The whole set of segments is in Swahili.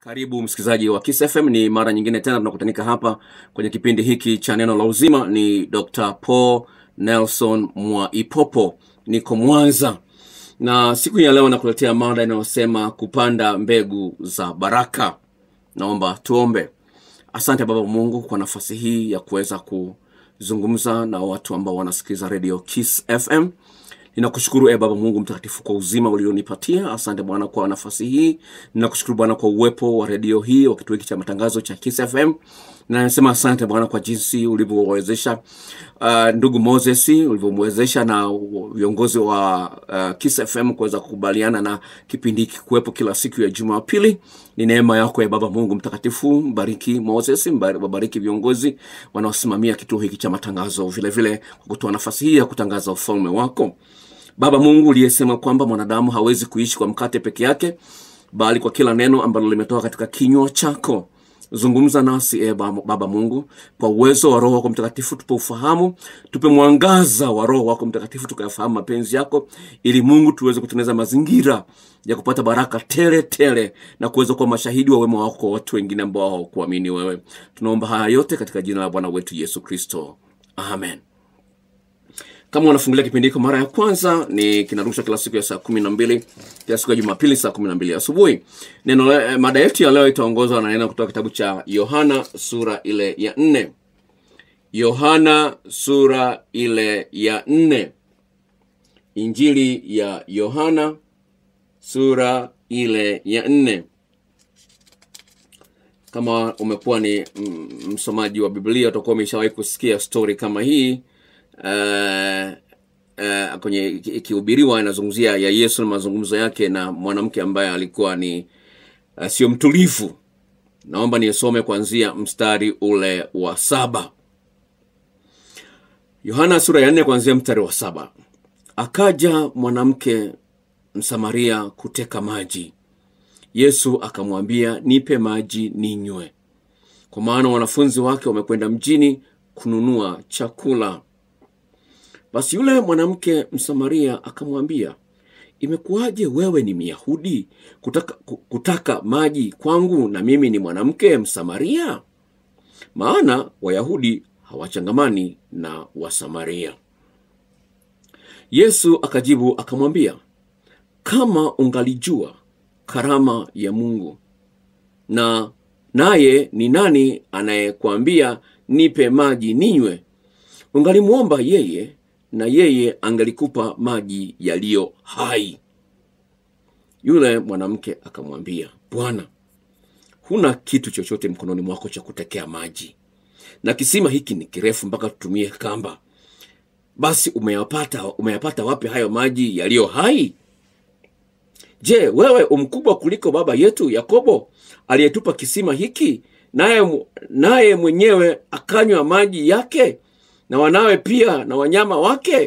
Karibu msikilizaji wa Kiss FM, ni mara nyingine tena tunakutanika hapa kwenye kipindi hiki cha neno la uzima. Ni Dr. Paul Nelson Mwaipopo, niko Mwanza na siku ya leo nakuletea mada inayosema kupanda mbegu za baraka. Naomba tuombe. Asante Baba Mungu kwa nafasi hii ya kuweza kuzungumza na watu ambao wanasikiliza redio Kiss FM. Ninakushukuru e Baba Mungu mtakatifu kwa uzima ulionipatia. Asante Bwana kwa nafasi hii. Ninakushukuru Bwana kwa uwepo wa redio hii wa kituo hiki cha matangazo cha Kiss FM. Na nasema asante Bwana kwa jinsi ulivyowezesha uh, ndugu Moses ulivyomwezesha na viongozi wa uh, Kiss FM kuweza kukubaliana na kipindi hiki kuwepo kila siku ya Jumapili. Ni neema yako ya Baba Mungu mtakatifu. Mbariki Moses, mbariki viongozi wanaosimamia kituo hiki cha matangazo, vile vile kwa kutoa nafasi hii ya kutangaza ufalme wako. Baba Mungu uliyesema kwamba mwanadamu hawezi kuishi kwa mkate peke yake, bali kwa kila neno ambalo limetoka katika kinywa chako. Zungumza nasi e Baba Mungu, kwa uwezo wa Roho wako Mtakatifu tupe ufahamu, tupe mwangaza wa Roho wako Mtakatifu tukayafahamu mapenzi yako, ili Mungu tuweze kutengeneza mazingira ya kupata baraka tele tele na kuweza kuwa mashahidi wa wema wako kwa watu wengine ambao hawakuamini wewe. Tunaomba haya yote katika jina la Bwana wetu Yesu Kristo, amen. Kama unafungulia kipindi hiko mara ya kwanza, ni kinarushwa kila siku ya saa kumi na mbili kila siku ya Jumapili saa kumi na mbili asubuhi. Neno le- mada yetu ya leo itaongozwa na neno kutoka kitabu cha Yohana sura ile ya nne. Yohana sura ile ya nne. Injili ya Yohana sura ile ya nne. Kama umekuwa ni mm, msomaji wa Biblia utakuwa umeshawahi kusikia stori kama hii uh, uh, kwenye ikihubiriwa inazungumzia ya Yesu na mazungumzo yake na mwanamke ambaye alikuwa ni uh, sio mtulivu. Naomba nisome kuanzia mstari ule wa saba. Yohana sura ya nne kuanzia mstari wa saba. Akaja mwanamke Msamaria kuteka maji. Yesu akamwambia, nipe maji ninywe, kwa maana wanafunzi wake wamekwenda mjini kununua chakula. Basi yule mwanamke Msamaria akamwambia, imekuwaje wewe ni Myahudi kutaka, ku- kutaka maji kwangu na mimi ni mwanamke Msamaria? Maana Wayahudi hawachangamani na Wasamaria. Yesu akajibu akamwambia, kama ungalijua karama ya Mungu na naye ni nani anayekwambia nipe maji ninywe, ungalimwomba yeye na yeye angalikupa maji yaliyo hai. Yule mwanamke akamwambia, Bwana, huna kitu chochote mkononi mwako cha kutekea maji, na kisima hiki ni kirefu mpaka tutumie kamba. Basi umeyapata umeyapata wapi hayo maji yaliyo hai? Je, wewe umkubwa kuliko baba yetu Yakobo aliyetupa kisima hiki, naye naye mwenyewe akanywa maji yake na wanawe pia na wanyama wake?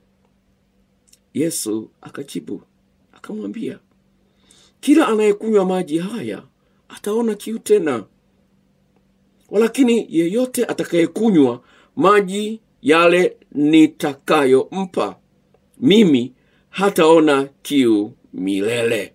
Yesu akajibu akamwambia, kila anayekunywa maji haya ataona kiu tena, walakini yeyote atakayekunywa maji yale nitakayompa mimi hataona kiu milele,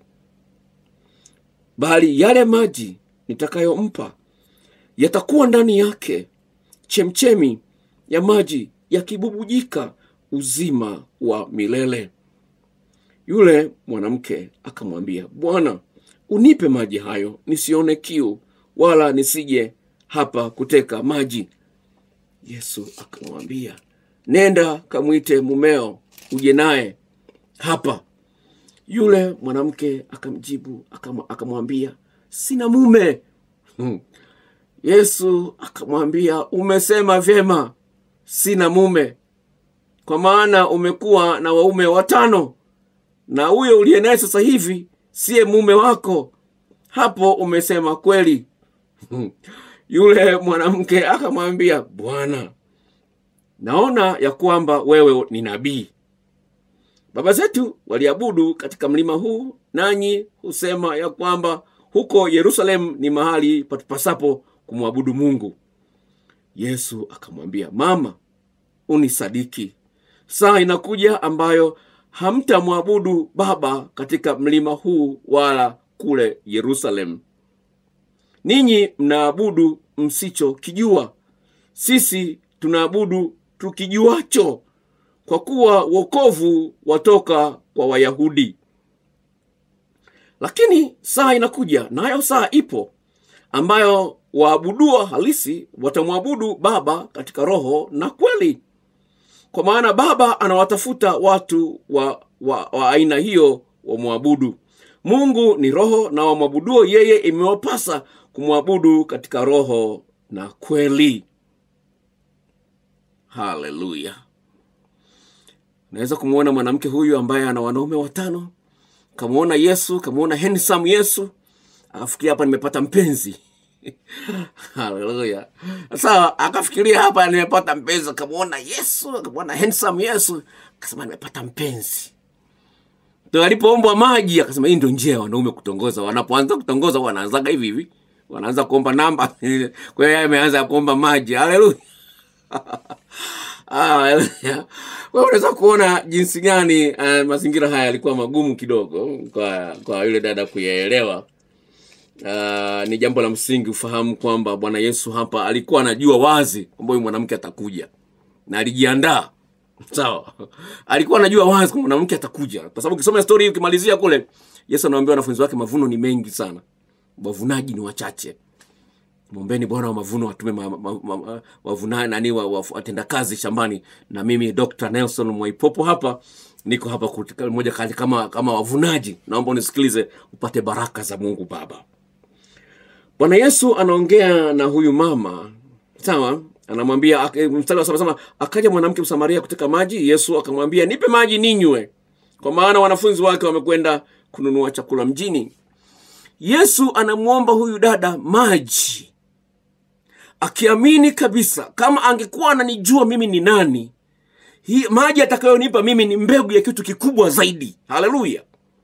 bali yale maji nitakayompa yatakuwa ndani yake chemchemi ya maji yakibubujika uzima wa milele. Yule mwanamke akamwambia, Bwana, unipe maji hayo nisione kiu, wala nisije hapa kuteka maji. Yesu akamwambia, nenda kamwite mumeo uje naye hapa. Yule mwanamke akamjibu akam- akamwambia, sina mume. Hmm. Yesu akamwambia, umesema vyema, sina mume, kwa maana umekuwa na waume watano, na huyo uliye naye sasa hivi siye mume wako. Hapo umesema kweli. Hmm. Yule mwanamke akamwambia, Bwana, naona ya kwamba wewe ni nabii. Baba zetu waliabudu katika mlima huu, nanyi husema ya kwamba huko Yerusalemu ni mahali patupasapo kumwabudu Mungu. Yesu akamwambia, Mama, unisadiki, saa inakuja ambayo hamtamwabudu Baba katika mlima huu wala kule Yerusalemu. ninyi mnaabudu msichokijua sisi tunaabudu tukijuacho kwa kuwa wokovu watoka kwa wayahudi lakini saa inakuja nayo saa ipo ambayo waabudua halisi watamwabudu baba katika roho na kweli kwa maana baba anawatafuta watu wa, wa, wa aina hiyo wamwabudu mungu ni roho na wamwabuduo yeye imewapasa kumwabudu katika roho na kweli haleluya naweza kumwona mwanamke huyu ambaye ana wanaume watano kamwona yesu kamwona handsome yesu akafikiria hapa nimepata mpenzi haleluya sasa akafikiria hapa nimepata mpenzi akamwona yesu akamwona handsome yesu akasema nimepata mpenzi ndo alipoombwa maji akasema hii ndio njia ya wanaume kutongoza wanapoanza kutongoza wanaanzaga hivi hivi wanaanza kuomba namba kwa hiyo yeye ameanza kuomba maji haleluya Haleluya. Kwa hiyo unaweza kuona jinsi gani uh, mazingira haya yalikuwa magumu kidogo kwa kwa yule dada kuyaelewa. Uh, ni jambo la msingi ufahamu kwamba Bwana Yesu hapa alikuwa anajua wazi kwamba huyu mwanamke atakuja na alijiandaa. Sawa, alikuwa anajua wazi kwamba mwanamke atakuja, kwa sababu ukisoma story hii ukimalizia kule, Yesu anawaambia wanafunzi wake, mavuno ni mengi sana, wavunaji ni wachache mwombeni bwana wa mavuno atume ma, ma, ma, ma, wavuna nani wa, wa, watenda kazi shambani na mimi dr nelson mwaipopo hapa niko hapa kutika- moja kati kama kama wavunaji naomba unisikilize upate baraka za mungu baba bwana yesu anaongea na huyu mama sawa anamwambia ak- mstari wa saba sema akaja mwanamke msamaria kuteka maji yesu akamwambia nipe maji ninywe kwa maana wanafunzi wake wamekwenda kununua chakula mjini yesu anamwomba huyu dada maji akiamini kabisa kama angekuwa ananijua mimi ni nani hii maji atakayonipa mimi ni mbegu ya kitu kikubwa zaidi haleluya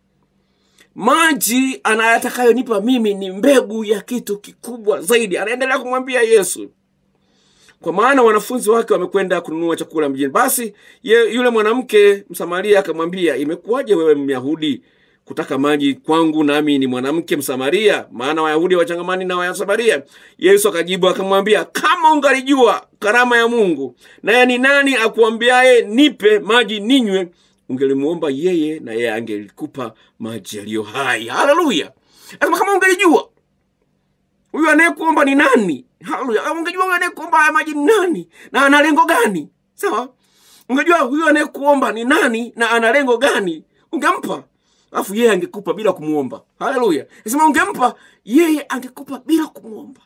maji ana- atakayonipa mimi ni mbegu ya kitu kikubwa zaidi anaendelea kumwambia yesu kwa maana wanafunzi wake wamekwenda kununua chakula mjini basi ye, yule mwanamke msamaria akamwambia imekuwaje wewe myahudi kutaka maji kwangu nami ni mwanamke msamaria maana wayahudi wachangamani na wayasamaria yesu akajibu akamwambia kama ungalijua karama ya mungu naye ni nani akuambiaye nipe maji ninywe ungelimuomba yeye na yeye angelikupa maji yaliyo hai haleluya asema kama ungelijua huyu anayekuomba ni nani haleluya ungejua huyu anayekuomba haya maji ni nani na ana lengo gani sawa ungejua huyu anayekuomba ni nani na ana lengo gani ungempa alafu yeye angekupa bila kumwomba haleluya nasema ungempa yeye angekupa bila kumwomba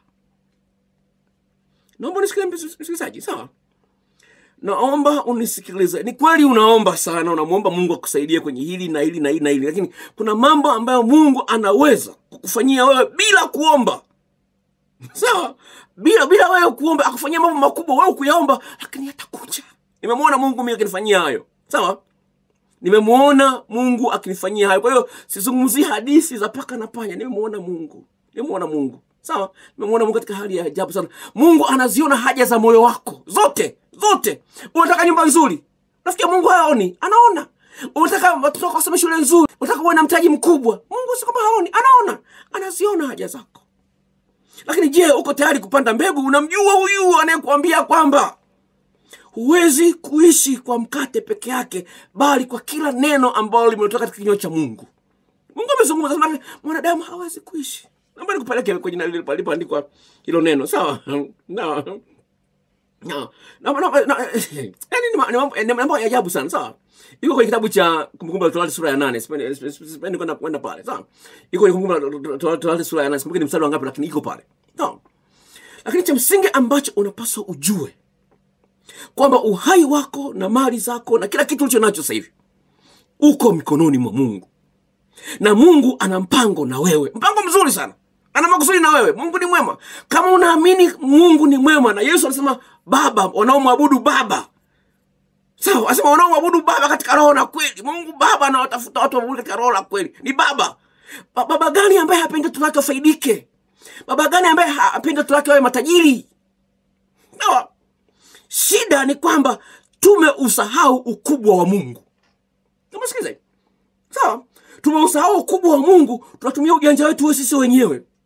naomba unisikilize msikilizaji sawa naomba unisikilize ni kweli unaomba sana unamwomba mungu akusaidie kwenye hili na hili na hili na hili lakini kuna mambo ambayo mungu anaweza kukufanyia wewe bila kuomba sawa bila bila wewe kuomba akufanyia mambo makubwa wewe kuyaomba lakini yatakuja nimemwona mungu mimi akinifanyia hayo sawa nimemwona mungu akinifanyia hayo kwa hiyo sizungumzii hadithi za paka na panya nimemwona mungu nimemwona mungu sawa nimemwona mungu katika hali ya ajabu sana mungu anaziona haja za moyo wako zote zote unataka nyumba nzuri nafikia mungu haoni anaona unataka watoto wako wasome shule nzuri unataka uwe na mtaji mkubwa mungu si kama haoni anaona anaziona haja zako lakini je uko tayari kupanda mbegu unamjua huyu anayekuambia kwamba huwezi kuishi kwa mkate peke yake bali kwa kila neno ambalo limetoka katika kinywa cha mungu mungu amezungumza sema mwanadamu hawezi kuishi naomba nikupeleke kwenye nali- palipoandikwa hilo neno sawa no. No. No, no, no, yaani ni ma- ni mambo- ni mambo ya ajabu sana sawa iko kwenye kitabu cha kumbukumbu la torati sura ya nane sipendi sipendi- sipendi kwenda kwenda pale sawa iko kwenye kumbukumbu la Torati- torati sura ya nane sikumbuki ni mstari wangapi lakini iko pale sawa lakini cha msingi ambacho unapaswa ujue kwamba uhai wako na mali zako na kila kitu ulicho nacho sasa hivi uko mikononi mwa mungu na mungu ana mpango na wewe mpango mzuri sana ana makusudi na wewe mungu ni mwema kama unaamini mungu ni mwema na yesu alisema baba wanaomwabudu baba sawa asema wanaomwabudu baba katika roho na kweli mungu baba anawatafuta watu waabudu katika roho na kweli ni baba ba- baba gani ambaye hapendi watoto wake wafaidike baba gani ambaye hapendi watoto wake wawe matajiri sawa shida ni kwamba tumeusahau ukubwa wa mungu tumesikiliza hivi? sawa tumeusahau ukubwa wa mungu tunatumia ujanja wetu we sisi wenyewe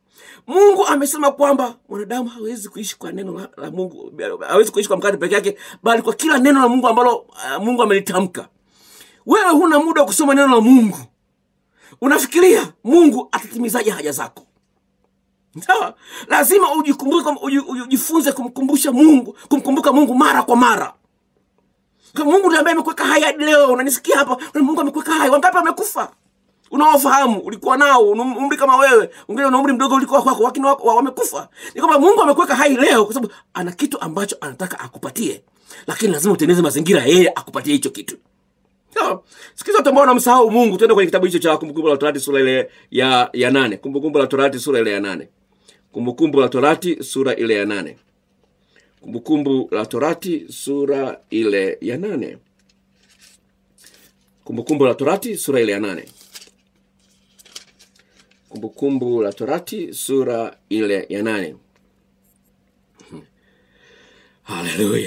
mungu amesema kwamba mwanadamu hawezi kuishi kwa neno la, la mungu hawezi kuishi kwa mkate peke yake bali kwa kila neno la mungu ambalo uh, mungu amelitamka wewe huna muda wa kusoma neno la mungu unafikiria mungu atatimizaje haja zako sawa lazima ujikumbuke uji- ujifunze kumkumbusha mungu kumkumbuka mungu mara kwa mara Kama mungu ndiye ambaye amekuweka hai hadi leo unanisikia hapa mungu amekuweka hai wangapi amekufa unaofahamu ulikuwa nao una umri kama wewe wengine una umri mdogo ulikuwa kwako lakini wako- wa- wamekufa ni kwamba mungu amekuweka hai leo kwa sababu ana kitu ambacho anataka akupatie lakini lazima utengeneze mazingira ya yeye akupatie hicho kitu Sawa. sikiza watu ambao wanamsahau mungu tuende kwenye kitabu hicho cha kumbukumbu la torati sura ile ya ya nane kumbukumbu la torati sura ile ya nane kumbukumbu la torati sura ile ya nane kumbukumbu la torati sura ile ya nane kumbukumbu la torati sura ile ya nane kumbukumbu la torati sura ile ya nane haleluya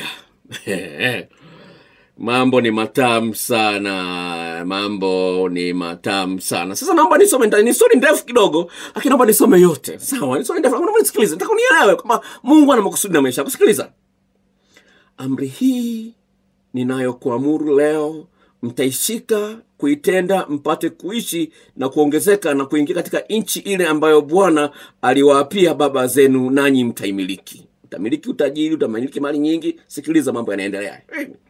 mambo ni matamu sana mambo ni matamu sana sasa naomba nisome nita- ni stori ndefu kidogo lakini naomba nisome yote sawa ni stori ndefu naomba nisikilize nataka unielewe kwamba mungu ana makusudi na maisha yako sikiliza amri hii ninayokuamuru leo mtaishika kuitenda mpate kuishi na kuongezeka na kuingia katika nchi ile ambayo bwana aliwaapia baba zenu nanyi mtaimiliki utamiliki utajiri utamiliki mali nyingi sikiliza mambo yanaendelea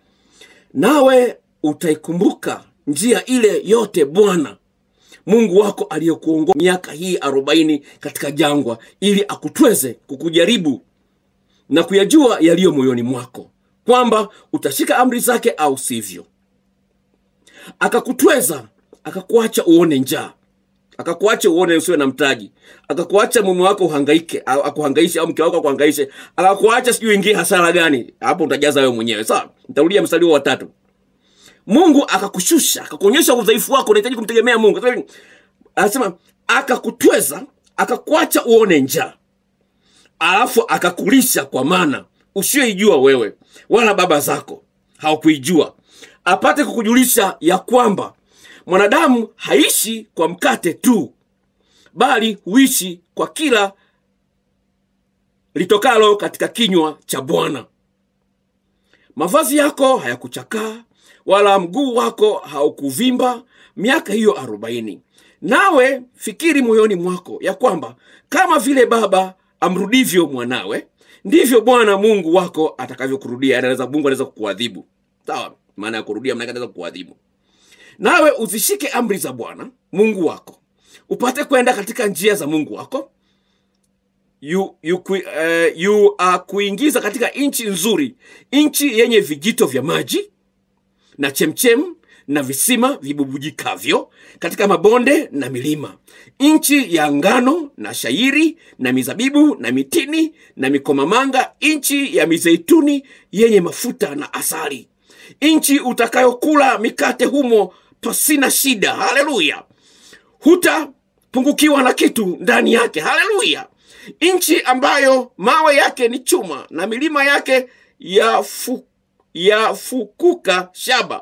nawe utaikumbuka njia ile yote bwana mungu wako aliyekuongoa miaka hii arobaini katika jangwa ili akutweze kukujaribu na kuyajua yaliyo moyoni mwako kwamba utashika amri zake au sivyo akakutweza akakuacha uone njaa akakuacha uone usiwe na mtaji akakuacha mume wako uhangaike au akuhangaishe au mke wako akuhangaishe akakuacha sijui ingie hasara gani hapo utajaza wewe mwenyewe sawa nitarudia mstari huo wa tatu mungu akakushusha akakuonyesha udhaifu wako unahitaji kumtegemea mungu Sasa, anasema akakutweza akakuacha uone njaa alafu akakulisha kwa mana usiyoijua wewe wala baba zako hawakuijua apate kukujulisha ya kwamba mwanadamu haishi kwa mkate tu bali huishi kwa kila litokalo katika kinywa cha bwana mavazi yako hayakuchakaa wala mguu wako haukuvimba miaka hiyo arobaini nawe fikiri moyoni mwako ya kwamba kama vile baba amrudivyo mwanawe ndivyo bwana mungu wako atakavyokurudia Yaani anaweza mungu anaweza kukuadhibu sawa maana ya kurudia maana yake anaweza kukuadhibu nawe uzishike amri za bwana mungu wako upate kwenda katika njia za mungu wako yu, yu, ku, uh, yu uh, kuingiza katika nchi nzuri nchi yenye vijito vya maji na chemchem na visima vibubujikavyo katika mabonde na milima nchi ya ngano na shairi na mizabibu na mitini na mikomamanga nchi ya mizeituni yenye mafuta na asali nchi utakayokula mikate humo pasina shida haleluya hutapungukiwa na kitu ndani yake haleluya nchi ambayo mawe yake ni chuma na milima yake yafu, yafukuka shaba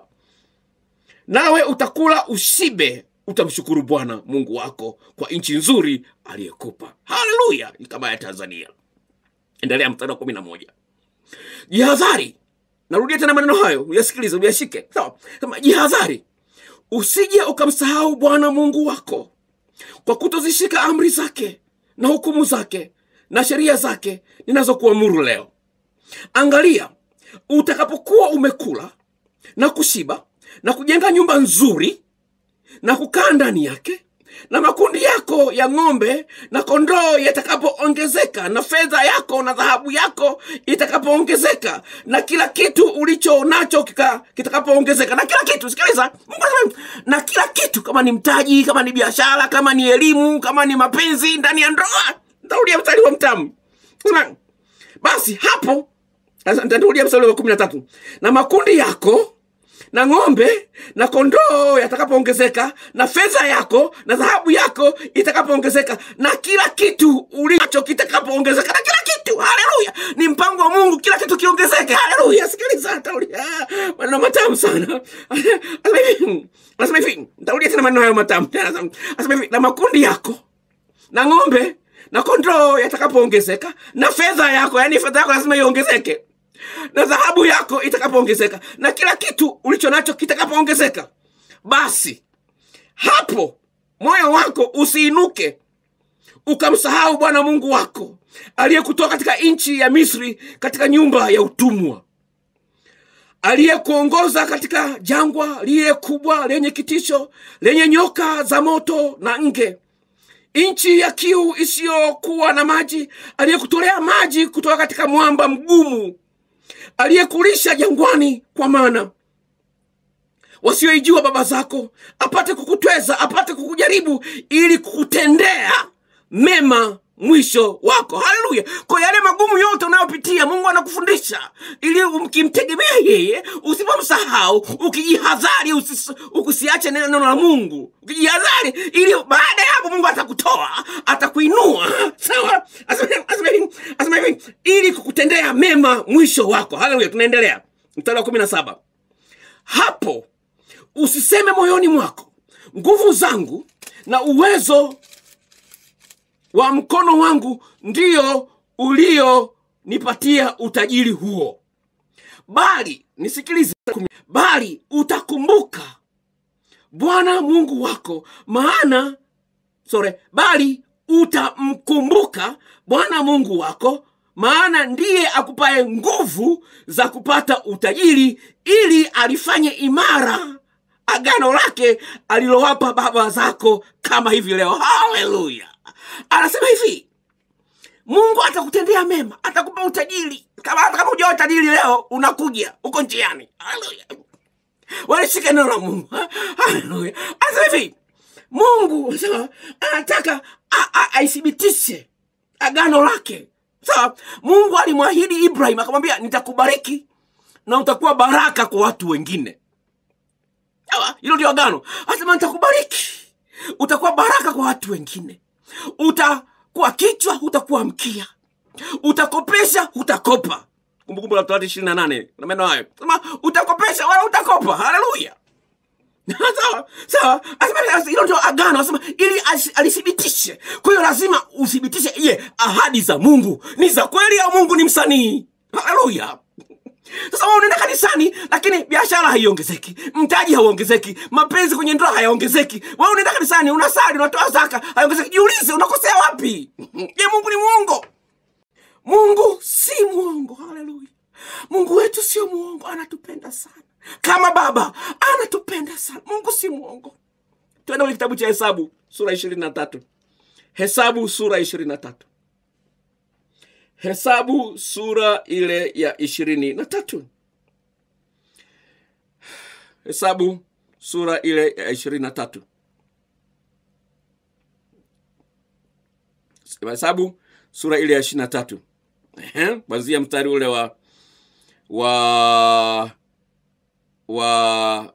nawe utakula ushibe utamshukuru bwana mungu wako kwa nchi nzuri aliyekupa haleluya ni kama ya tanzania endelea mstari wa kumi na moja jihadhari narudia tena maneno hayo uyasikilize uyashike sawa sema jihadhari usije ukamsahau bwana mungu wako kwa kutozishika amri zake na hukumu zake na sheria zake ninazokuamuru leo angalia utakapokuwa umekula na kushiba na kujenga nyumba nzuri na kukaa ndani yake na makundi yako ya ng'ombe na kondoo yatakapoongezeka na fedha yako na dhahabu yako itakapoongezeka na kila kitu ulicho nacho kika- kitakapoongezeka na kila kitu sikiliza Mungu anasema, na kila kitu kama ni mtaji kama ni biashara kama ni elimu kama ni mapenzi ndani ya ndoa ntarudia mstari wa mtamu Sema, basi hapo sasa nitarudia mstari wa kumi na tatu na makundi yako na ng'ombe na kondoo yatakapoongezeka na fedha yako na dhahabu yako itakapoongezeka na kila kitu ulicho kitakapoongezeka na kila kitu haleluya ni mpango wa mungu kila kitu kiongezeke haleluya sikiliza tarudia Ah, maneno matamu sana Anasema hivi anasema hivi ntarudia tena maneno hayo matamu Anasema hivi na makundi yako na ng'ombe na kondoo yatakapoongezeka na fedha yako yani fedha yako lazima iongezeke na dhahabu yako itakapoongezeka na kila kitu ulicho nacho kitakapoongezeka basi hapo moyo wako usiinuke ukamsahau bwana mungu wako aliyekutoa katika nchi ya misri katika nyumba ya utumwa aliyekuongoza katika jangwa lile kubwa lenye kitisho lenye nyoka za moto na nge nchi ya kiu isiyokuwa na maji aliyekutolea maji kutoka katika mwamba mgumu aliyekulisha jangwani kwa mana wasioijua baba zako apate kukutweza apate kukujaribu ili kukutendea mema mwisho wako haleluya kwa yale magumu yote unayopitia mungu anakufundisha ili ukimtegemea yeye usipomsahau ukijihadhari usis- ukusiache neno la mungu ukijihadhari ili baada ya hapo mungu atakutoa atakuinua sawa Asema- asema hivi- asema hivi ili kukutendea mema mwisho wako haleluya tunaendelea mstari wa kumi na saba hapo usiseme moyoni mwako nguvu zangu na uwezo wa mkono wangu ndio ulionipatia utajiri huo bali nisikilize bali utakumbuka bwana mungu wako maana sore bali utamkumbuka bwana mungu wako maana ndiye akupaye nguvu za kupata utajiri ili alifanye imara agano lake alilowapa baba zako kama hivi leo haleluya anasema hivi mungu atakutendea mema atakupa utajiri kama hata kama ujawa utajiri leo unakuja uko njiani haleluya walishika neno la mungu haleluya anasema hivi mungu anasema anataka a- a- aithibitishe agano lake sawa mungu alimwahidi ibrahim akamwambia nitakubariki na utakuwa baraka kwa watu wengine sawa hilo ndio agano asema nitakubariki utakuwa baraka kwa watu wengine utakuwa kichwa utakuwa mkia utakopesha hutakopa kumbukumbu la torati ishirini na nane na maneno hayo sema utakopesha wala utakopa haleluya sawa sawa Asema hilo ndio agano asema ili asi- alithibitishe kwa hiyo lazima uthibitishe ye ahadi za mungu ni za kweli au mungu ni msanii haleluya sasa wewe unaenda kanisani lakini biashara haiongezeki mtaji hauongezeki mapenzi kwenye ndoa hayaongezeki wewe unaenda kanisani unasali unatoa zaka haiongezeki jiulize unakosea wapi je mungu ni muongo mungu si muongo haleluya mungu wetu sio muongo anatupenda sana kama baba anatupenda sana mungu si muongo twende kwenye kitabu cha hesabu sura ishirini na tatu hesabu sura ishirini na tatu hesabu sura ile ya ishirini na tatu hesabu sura ile ya ishirini na tatu hesabu sura ile ya ishirini na tatu Ehe, kwanzia mstari ule wa wa wa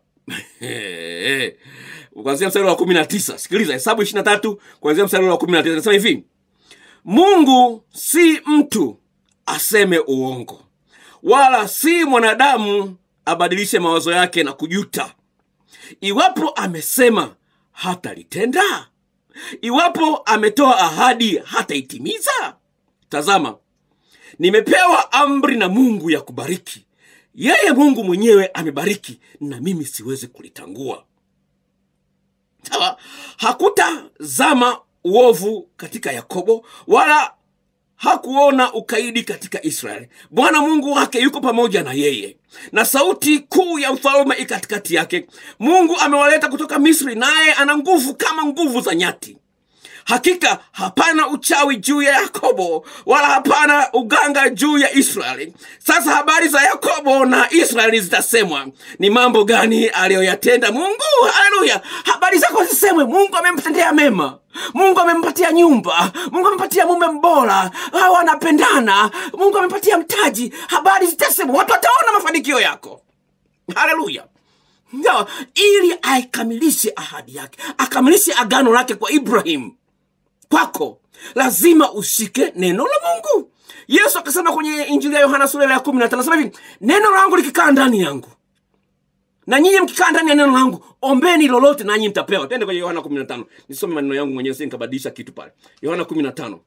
kwanzia mstari wa kumi na tisa sikiliza hesabu ishiri na tatu kwanzia mstari ule wa kumi na tisa nasema hivi mungu si mtu aseme uongo wala si mwanadamu abadilishe mawazo yake na kujuta iwapo amesema hatalitenda iwapo ametoa ahadi hataitimiza tazama nimepewa amri na mungu ya kubariki yeye mungu mwenyewe amebariki na mimi siwezi kulitangua sawa hakutazama uovu katika yakobo wala hakuona ukaidi katika israeli bwana mungu wake yuko pamoja na yeye na sauti kuu ya mfalme i katikati yake mungu amewaleta kutoka misri naye ana nguvu kama nguvu za nyati hakika hapana uchawi juu ya yakobo wala hapana uganga juu ya israeli sasa habari za yakobo na israeli zitasemwa ni mambo gani aliyoyatenda mungu haleluya habari zako zisemwe mungu amemtendea mema mungu amempatia nyumba mungu amempatia mume mbora hao wanapendana mungu amempatia mtaji habari zitasemwa watu wataona mafanikio yako haleluya no, ili aikamilishe ahadi yake akamilishe agano lake kwa ibrahim kwako lazima ushike neno la mungu yesu akasema kwenye injili ya yohana sura ile ya kumi na tano anasema hivi neno langu likikaa ndani yangu na nyinyi mkikaa ndani ya neno langu ombeni lolote nanyi mtapewa tende kwenye yohana kumi na tano nisome maneno yangu mwenyewe si nikabadilisha kitu pale yohana kumi na tano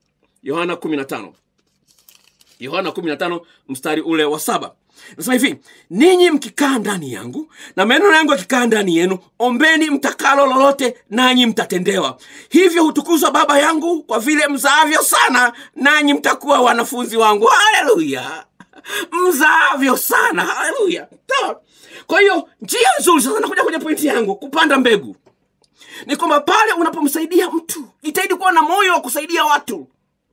yohana 15 yohana 15 mstari ule wa saba nasema hivi ninyi mkikaa ndani yangu na maneno yangu yakikaa ndani yenu ombeni mtakalo lolote nanyi mtatendewa hivyo hutukuzwa baba yangu kwa vile mzaavyo sana nanyi mtakuwa wanafunzi wangu haleluya mzaavyo sana haleluya sawa kwa hiyo njia nzuri sasa nakuja kwenye pointi yangu kupanda mbegu ni kwamba pale unapomsaidia mtu jitahidi kuwa na moyo wa kusaidia watu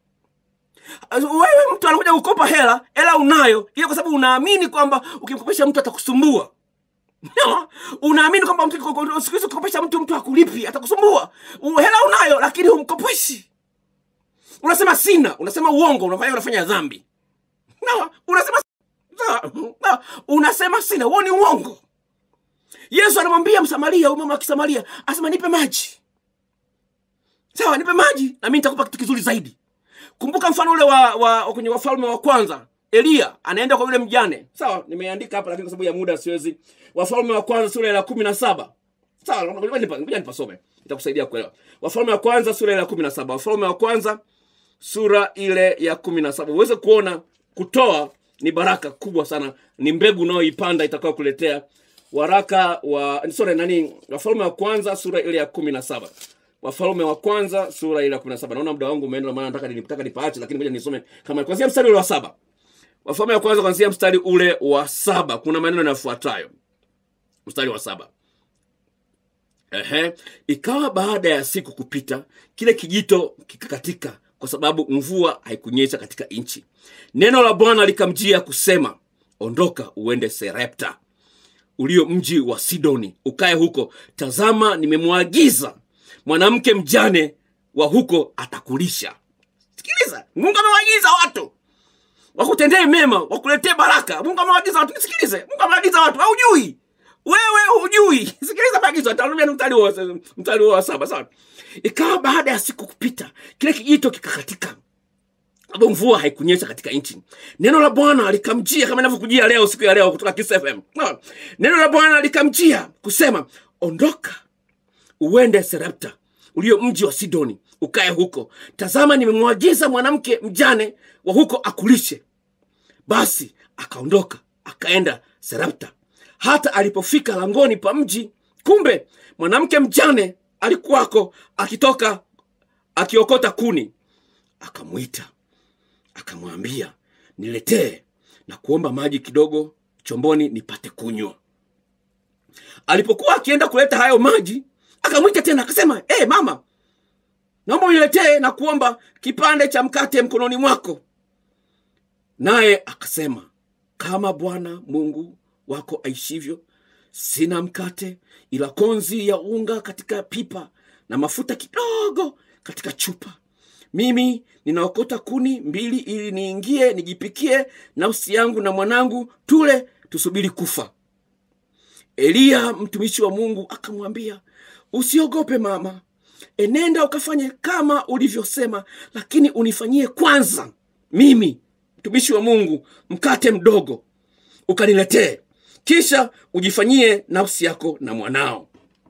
wewe mtu anakuja kukopa hela hela unayo ile kwa sababu unaamini kwamba ukimkopesha mtu atakusumbua No, unaamini kwamba mtu- siku hizi ukikopesha mtu mtu akulipi atakusumbua U- hela unayo lakini humkopeshi unasema sina unasema uongo unafanya unafanya dhambi no, unasema no, no, unasema sina huo ni uongo yesu anamwambia msamaria huyu mama wa kisamaria asema nipe maji sawa nipe maji na mi nitakupa kitu kizuri zaidi kumbuka mfano ule wa, wa, wa kwenye wafalme wa kwanza eliya anaenda kwa yule mjane sawa nimeandika hapa lakini kwa sababu ya muda siwezi wafalme wa kwanza sura ya kumi na saba sawa ngoja nipa- ngoja nipasome itakusaidia kuelewa wafalme wa kwanza sura ya kumi na saba wafalme wa kwanza sura ile ya kumi na saba uweze kuona kutoa ni baraka kubwa sana ni mbegu unayoipanda itakao kuletea waraka wa sorry nani wafalme wa kwanza sura ile ya kumi na saba wafalme wa kwanza sura ile ya kumi na saba naona muda wangu umeenda maana nataka nitaka nipaache lakini ngoja nisome kama kwanzia mstari ule wa saba wafalme wa kwanza kwanzia mstari ule wa saba kuna maneno yanayofuatayo mstari wa saba Ehe. Ikawa baada ya siku kupita, kile kijito kikakatika, kwa sababu mvua haikunyesha katika nchi. Neno la Bwana likamjia kusema, ondoka uende Serepta, ulio mji wa Sidoni, ukae huko. Tazama, nimemwagiza mwanamke mjane wa huko atakulisha. Sikiliza, Mungu amewaagiza watu wakutendee mema, wakuletee baraka. Mungu amewaagiza watu, nisikilize. Mungu amewaagiza watu, haujui wewe hujui. Sikiliza maagizo, atarudia mstari wa mstari wa saba. Sawa. Ikawa baada ya siku kupita, kile kijito kikakatika, sababu mvua haikunyesha katika nchi. Neno la Bwana likamjia kama inavyokujia leo, siku ya leo, kutoka Kiss FM. Sawa. Neno la Bwana likamjia kusema, ondoka uende Serepta ulio mji wa Sidoni, ukae huko. Tazama, nimemwagiza mwanamke mjane wa huko akulishe. Basi akaondoka akaenda Serepta. Hata alipofika langoni pa mji, kumbe mwanamke mjane alikuwako akitoka akiokota kuni. Akamwita akamwambia, niletee na kuomba maji kidogo chomboni nipate kunywa. Alipokuwa akienda kuleta hayo maji, akamwita tena akasema, hey, mama, naomba uniletee na kuomba kipande cha mkate mkononi mwako. Naye akasema, kama Bwana Mungu wako aishivyo, sina mkate ila konzi ya unga katika pipa na mafuta kidogo katika chupa. Mimi ninaokota kuni mbili ili niingie nijipikie nafsi yangu na mwanangu, tule tusubiri kufa. Eliya mtumishi wa Mungu akamwambia, usiogope mama, enenda ukafanye kama ulivyosema, lakini unifanyie kwanza mimi mtumishi wa Mungu mkate mdogo ukaniletee, kisha ujifanyie nafsi yako na mwanao.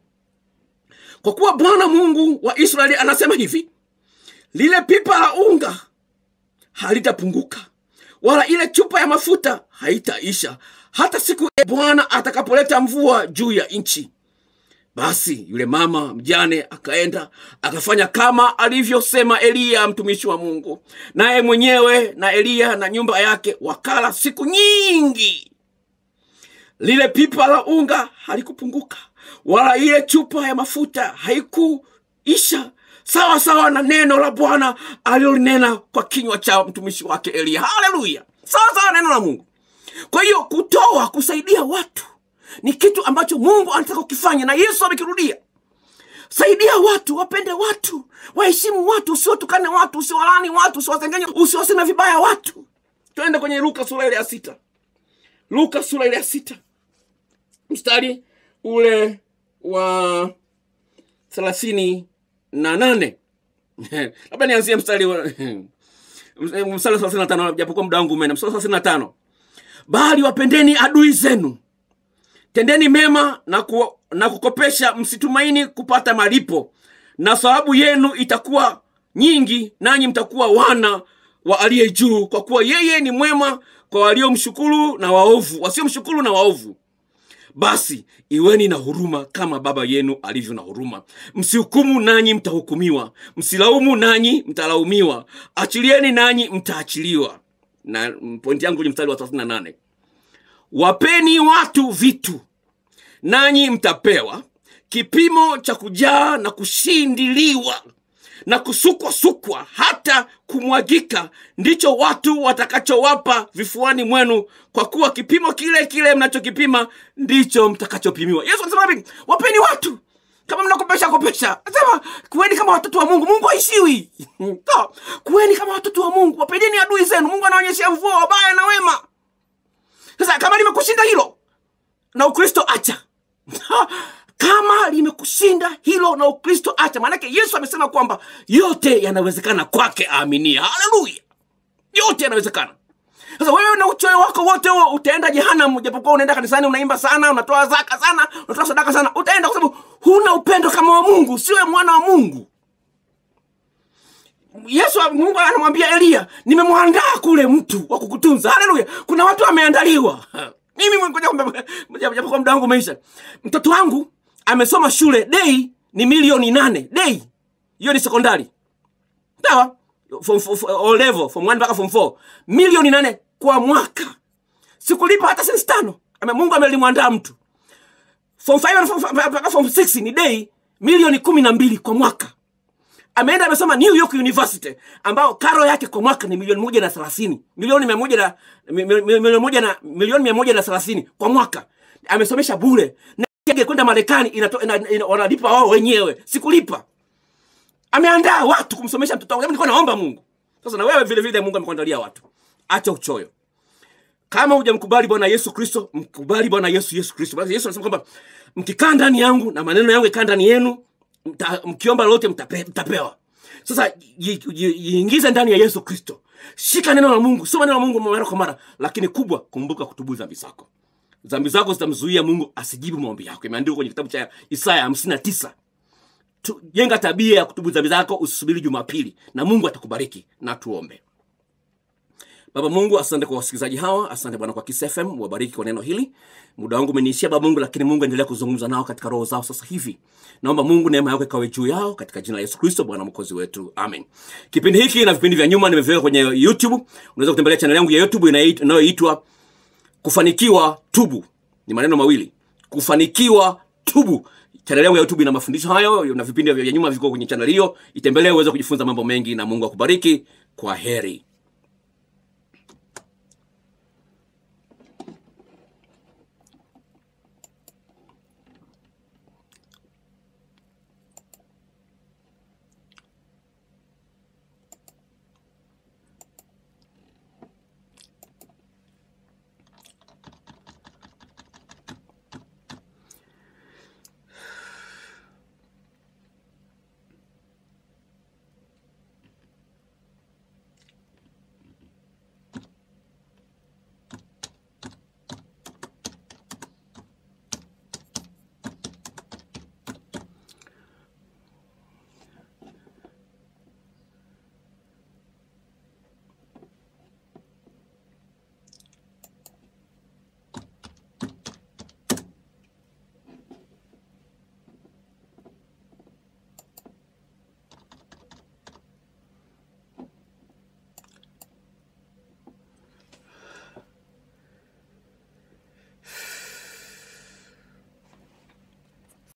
Kwa kuwa Bwana Mungu wa Israeli anasema hivi, lile pipa la unga halitapunguka, wala ile chupa ya mafuta haitaisha, hata siku ya Bwana atakapoleta mvua juu ya nchi. Basi yule mama mjane akaenda akafanya kama alivyosema Eliya mtumishi wa Mungu, naye mwenyewe na Eliya na nyumba yake wakala siku nyingi. Lile pipa la unga halikupunguka, wala ile chupa ya mafuta haikuisha, sawa sawa na neno la Bwana alilolinena kwa kinywa cha mtumishi wake Eliya. Haleluya! Sawa sawa na neno la Mungu. Kwa hiyo kutoa, kusaidia watu ni kitu ambacho Mungu anataka ukifanya, na Yesu amekirudia. Saidia watu, wapende watu, waheshimu watu, usiwatukane watu, usiwalani watu, usiwasengenya, usiwaseme vibaya watu. Twende kwenye Luka sura ile ya sita. Luka sura ile ya sita mstari ule wa thelathini na nane labda nianzie mstari wa mstari wa thelathini na tano japokuwa muda wangu umeenda. Mstari wa thelathini na tano bali wapendeni adui zenu tendeni mema na, ku, na kukopesha, msitumaini kupata malipo, na thawabu yenu itakuwa nyingi nanyi mtakuwa wana wa aliye juu kwa kuwa yeye ni mwema kwa waliomshukuru na waovu wasiomshukuru na waovu basi iweni na huruma kama baba yenu alivyo na huruma msihukumu nanyi mtahukumiwa msilaumu nanyi mtalaumiwa achilieni nanyi mtaachiliwa na mm, pointi yangu ni mstari wa 38 wapeni watu vitu nanyi mtapewa kipimo cha kujaa na kushindiliwa na kusukwasukwa hata kumwagika ndicho watu watakachowapa vifuani mwenu kwa kuwa kipimo kile kile mnachokipima ndicho mtakachopimiwa yesu anasema hivi wapeni watu kama mnakopesha kopesha anasema kuweni kama watoto wa mungu mungu haishiwi Sawa? kuweni kama watoto wa mungu wapendeni adui zenu mungu anaonyeshea mvua wabaya na wema sasa kama limekushinda hilo na ukristo acha kama limekushinda hilo na ukristo acha maanake yesu amesema kwamba yote yanawezekana kwake aaminia haleluya yote yanawezekana sasa wewe na uchoyo wako wote huo utaenda jehanamu japokuwa unaenda kanisani unaimba sana unatoa zaka sana unatoa sadaka sana utaenda kwa sababu huna upendo kama wa mungu siwe mwana wa mungu yesu mungu anamwambia eliya nimemwandaa kule mtu wa kukutunza haleluya kuna watu wameandaliwa mimi ngoja kwamba- japokuwa muda wangu umeisha mtoto wangu amesoma shule dei ni milioni nane dei hiyo ni sekondari sawa form, form, form, O level form 1 mpaka form 4 milioni nane kwa mwaka sikulipa hata senti tano Ame- mungu amelimwandaa mtu form 5 na form- mpaka form 6 ni dei milioni kumi na mbili kwa mwaka ameenda amesoma new york university ambao karo yake kwa mwaka ni milioni moja na thelathini milioni mia moja na mi- mi- mi- milioni moja na milioni mia moja na thelathini kwa mwaka amesomesha bure na ndege kwenda marekani inato- ina- ina- wanalipa wao wenyewe sikulipa ameandaa watu kumsomesha mtoto wangu Japo nilikuwa naomba mungu sasa na wewe vile vile mungu amekuandalia watu acha uchoyo kama hujamkubali bwana yesu kristo mkubali bwana yesu yesu kristo Basi yesu anasema kwamba mkikaa ndani yangu na maneno yangu yakaa ndani yenu mta, mkiomba lolote mtape, mtapewa sasa ji- ji- jiingize ndani ya yesu kristo shika neno la mungu soma neno la mungu mara kwa mara lakini kubwa kumbuka kutubu dhambi zako dhambi zako zitamzuia mungu asijibu maombi yako imeandikwa kwenye kitabu cha isaya hamsini na tisa Tu- jenga tabia ya kutubu dhambi zako usisubiri jumapili na mungu atakubariki na tuombe baba mungu asante kwa wasikilizaji hawa asante bwana kwa Kiss FM wabariki kwa neno hili muda wangu umeniishia baba mungu lakini mungu endelea kuzungumza nao katika roho zao sasa hivi naomba mungu neema yako ikawe juu yao katika jina la yesu kristo bwana mwokozi wetu amen kipindi hiki na vipindi vya nyuma nimeviweka kwenye youtube unaweza kutembelea chaneli yangu ya youtube inayoi- inayoitwa kufanikiwa tubu ni maneno mawili kufanikiwa tubu chaneli yangu ya youtube ina mafundisho hayo na vipindi vya nyuma viko kwenye chaneli hiyo itembelee uweze kujifunza mambo mengi na mungu akubariki kwa heri